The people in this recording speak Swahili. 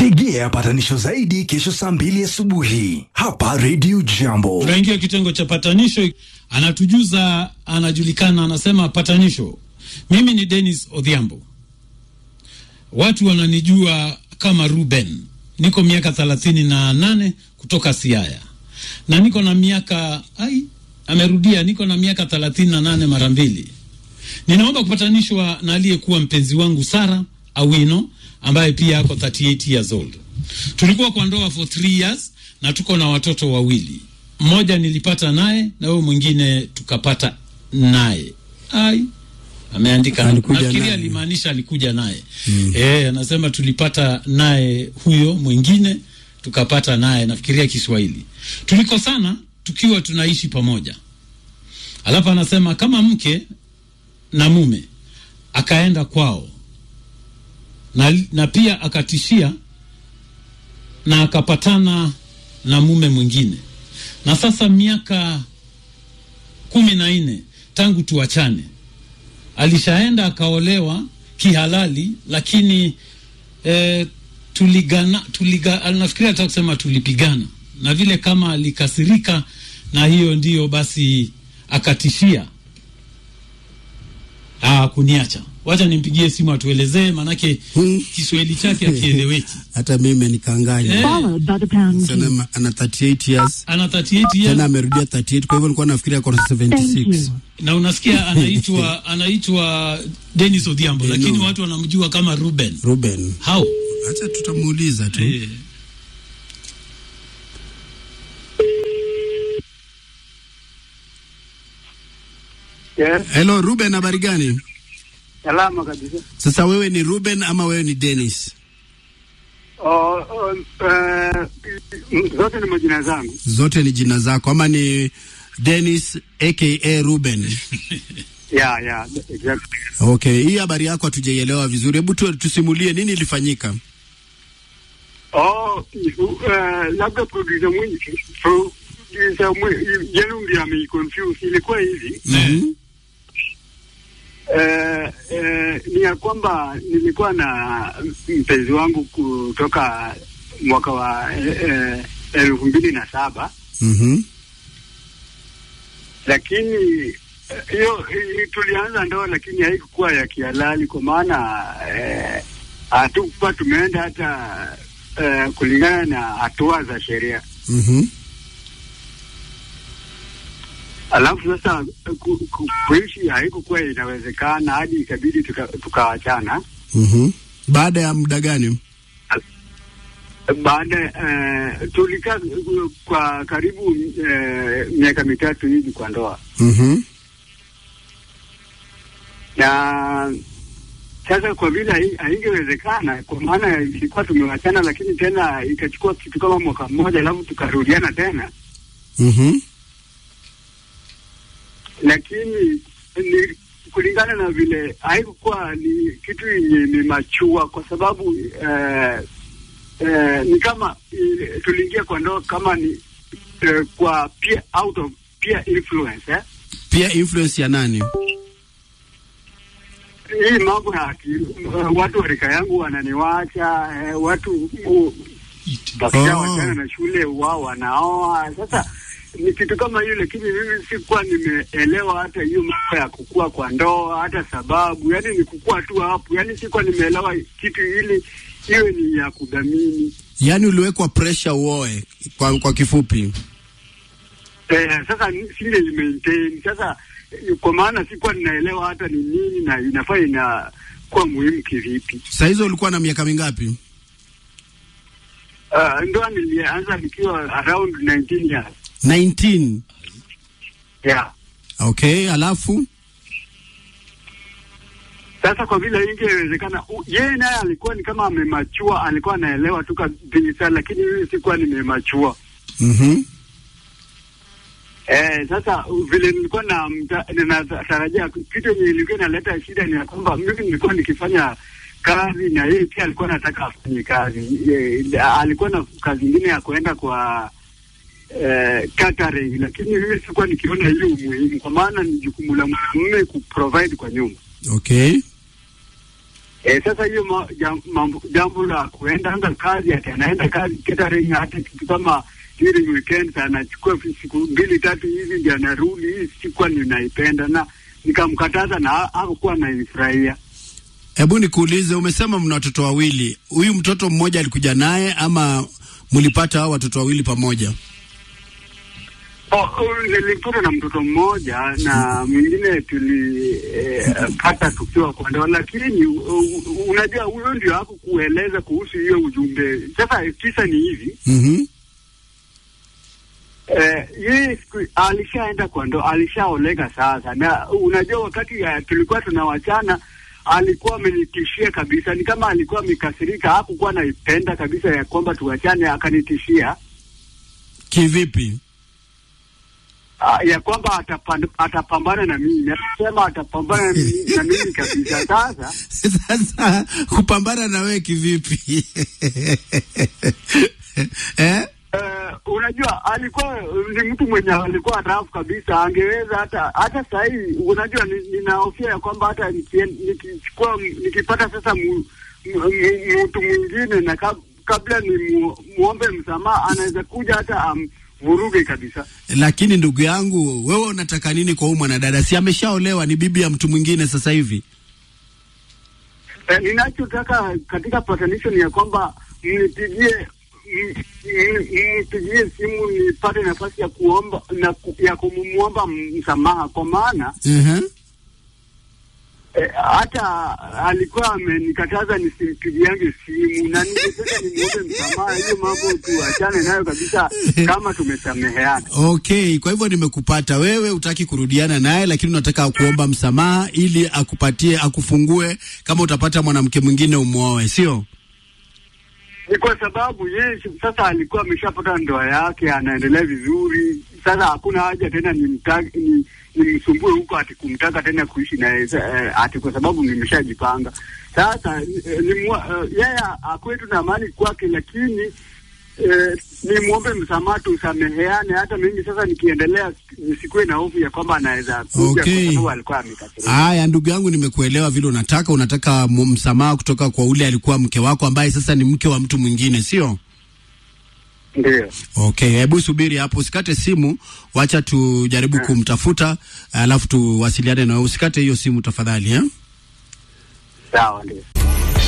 Tegea patanisho zaidi kesho saa mbili asubuhi hapa Radio Jambo. Tunaingia kitengo cha patanisho, anatujuza anajulikana, anasema patanisho. Mimi ni Dennis Odhiambo, watu wananijua kama Ruben. Niko miaka thelathini na nane kutoka Siaya na niko na miaka ai, amerudia, niko na miaka thelathini na nane mara mbili. Ninaomba kupatanishwa na aliyekuwa mpenzi wangu Sara Awino ambaye pia ako 38 years old. Tulikuwa kwa ndoa for 3 years na tuko na watoto wawili. Mmoja nilipata naye na huyo mwingine tukapata naye. Ai, ameandika Alikuja nafikiria naye. alimaanisha alikuja naye. Eh, anasema tulipata naye huyo mwingine tukapata naye, nafikiria Kiswahili. Tulikosana tukiwa tunaishi pamoja. Alafu anasema kama mke na mume akaenda kwao na, na pia akatishia na akapatana na mume mwingine, na sasa miaka kumi na nne tangu tuachane. Alishaenda akaolewa kihalali, lakini eh, tuligana, tuliga, nafikiria hata kusema tulipigana, na vile kama alikasirika, na hiyo ndiyo basi akatishia ah, kuniacha. Wacha nimpigie simu atuelezee, manake Hmm. Kiswahili chake akieleweki. hata mimi nikanganya Eh. followed by the pound key. Sana ana 38 years Ana 38 tena years amerudia 38 kwa hivyo nilikuwa nafikiria ako na Thank 76 you. na unasikia anaitwa anaitwa Dennis Odhiambo, Eh, lakini no. watu wanamjua kama Ruben. Ruben How? acha tutamuuliza tu Eh, Yes, hello Ruben habari gani salama kabisa. sasa wewe ni Ruben ama wewe ni Dennis Oh, oh, eh, zote ni majina zangu. zote ni jina zako ama ni Dennis aka Ruben Yeah, yeah, exactly. okay hii habari yako hatujaielewa vizuri hebu tu, tusimulie nini ilifanyika Oh, uh, labda producer mwingi producer mwingi yenu ndio ameiconfuse. Ilikuwa hivi Mhm. eh, eh, ni ya kwamba nilikuwa na mpenzi wangu kutoka mwaka wa eh, eh, elfu mbili na saba Mhm. lakini eh, hiyo eh, tulianza ndoa lakini haikukuwa ya kihalali kwa maana eh, hatukuwa tumeenda hata eh, kulingana na hatua za sheria. Mhm. Alafu sasa ku, ku, kuishi haikukuwa inawezekana hadi ikabidi tuka- tukawachana. Mhm. baada ya muda gani Baada eh, tulikaa eh, kwa karibu eh, miaka mitatu hivi kwa ndoa Mhm. na sasa kwa vile hai- haingewezekana kwa maana ilikuwa tumewachana, lakini tena ikachukua kitu kama mwaka mmoja, alafu tukarudiana tena, Mhm. lakini ni kulingana na vile haikukuwa ni kitu yenye imemachua, kwa sababu eh, eh, ni kama eh, tuliingia kwa ndoa kama ni eh, kwa peer, out of peer influence eh? pia influence ya nani hii mambo ya akili, uh, watu wa rika yangu wananiwacha eh, watu uh, wakisha Oh. wachana na shule wao wanaoa. Sasa ni kitu kama hiyo, lakini mimi sikuwa nimeelewa hata hiyo mambo ya kukua kwa ndoa, hata sababu, yani ni kukua tu hapo, yani sikuwa nimeelewa kitu ili iwe ni ya kudhamini. yaani uliwekwa pressure uoe kwa, kwa kifupi Eh, sasa ni- singe maintain sasa, eh, kwa maana sikuwa ninaelewa hata ni nini na inafaa inakuwa muhimu kivipi. saa hizo ulikuwa na miaka mingapi Uh, ndoa nilianza nikiwa around 19 years. 19 Yeah. okay alafu Sasa kwa vile ingewezekana, u- yeye naye alikuwa ni kama amemachua, alikuwa anaelewa tu kabisa, lakini mimi sikuwa nimemachua. Mhm. Eh, sasa u- vile nilikuwa na mta- ninatarajia kitu yenye ilikuwa inaleta shida ni ya kwamba mimi nilikuwa nikifanya kazi na yeye pia alikuwa anataka afanye kazi. Ye, alikuwa na kazi ingine ya kuenda kwa eh, catering, lakini mimi sikuwa nikiona hiyo umuhimu, kwa maana ni jukumu la mwanamume kuprovide kwa nyumba. okay E, sasa hiyo ma, jam, mambo- jambo la kuenda anga kazi ati anaenda kazi catering, hata kitu kama during weekends anachukua siku mbili tatu hivi ndio anarudi. Hii sikuwa ninaipenda na nikamkataza na ha- hakukuwa anaifurahia. Hebu nikuulize, umesema mna watoto wawili, huyu mtoto mmoja alikuja naye ama mlipata hao watoto wawili pamoja? Oh, oh, nilipata na mtoto mmoja na mwingine tulipata eh, tukiwa kwa ndoa, lakini uh, unajua huyo ndio hakukueleza kuhusu hiyo ujumbe. Sasa kisa ni hivi mm Eh, yeye siku- alishaenda kwa ndo alishaolega sasa, na unajua wakati uh, tulikuwa tunawachana alikuwa amenitishia kabisa, ni kama alikuwa amekasirika, hakukuwa naipenda kabisa ya kwamba tuwachane, akanitishia Kivipi? uh, ya kwamba atapan, atapambana na mimi, akasema atapambana na mimi, na mimi kabisa. Sasa Sasa kupambana na wewe kivipi? eh? Uh, unajua alikuwa ni mtu mwenye alikuwa rafu kabisa, angeweza hata hata sahii. Unajua ni- ninahofia ya kwamba hata nikien- nikichukua nikipata sasa mu- mu- mu- mtu mwingine na kab, kabla ni mu, muombe msamaha, anaweza kuja hata um, vuruge kabisa. Lakini ndugu yangu, wewe unataka nini kwa huyu mwanadada? Si ameshaolewa, ni bibi ya mtu mwingine sasa hivi. Eh, ninachotaka katika patanisho ni ya kwamba mnipigie m- m- mnipigie simu nipate nafasi ya kuomba na ku, ya kumwomba msamaha kwa maana uh Eh, hata alikuwa amenikataza nisimpigiange simu na ningetaka nimwombe msamaha. Hiyo mambo tuachane nayo kabisa, kama tumesameheana. Okay, kwa hivyo nimekupata. Wewe utaki kurudiana naye, lakini unataka kuomba msamaha ili akupatie, akufungue, kama utapata mwanamke mwingine umwoe, sio? Ni kwa sababu yeye si- sasa alikuwa ameshapata ndoa yake, anaendelea vizuri. Sasa hakuna haja tena nimtaki ni nimsumbue huko ati kumtaka tena kuishi naye eh, ati kwa sababu nimeshajipanga. Sasa eh, ni mwa- eh, yeye akwetu na amani kwake, lakini eh, nimwombe msamaha, tusameheane. Hata mimi sasa nikiendelea nisikuwe na hofu ya kwamba anaweza kuja Okay. kwa sababu alikuwa amekasirika. Haya, ndugu yangu, nimekuelewa vile unataka. Unataka mu- msamaha kutoka kwa ule alikuwa mke wako ambaye sasa ni mke wa mtu mwingine, sio? Ndio. Okay, hebu subiri hapo, usikate simu, wacha tujaribu kumtafuta, alafu tuwasiliane na wewe. Usikate hiyo simu tafadhali, eh? Sawa, ndio.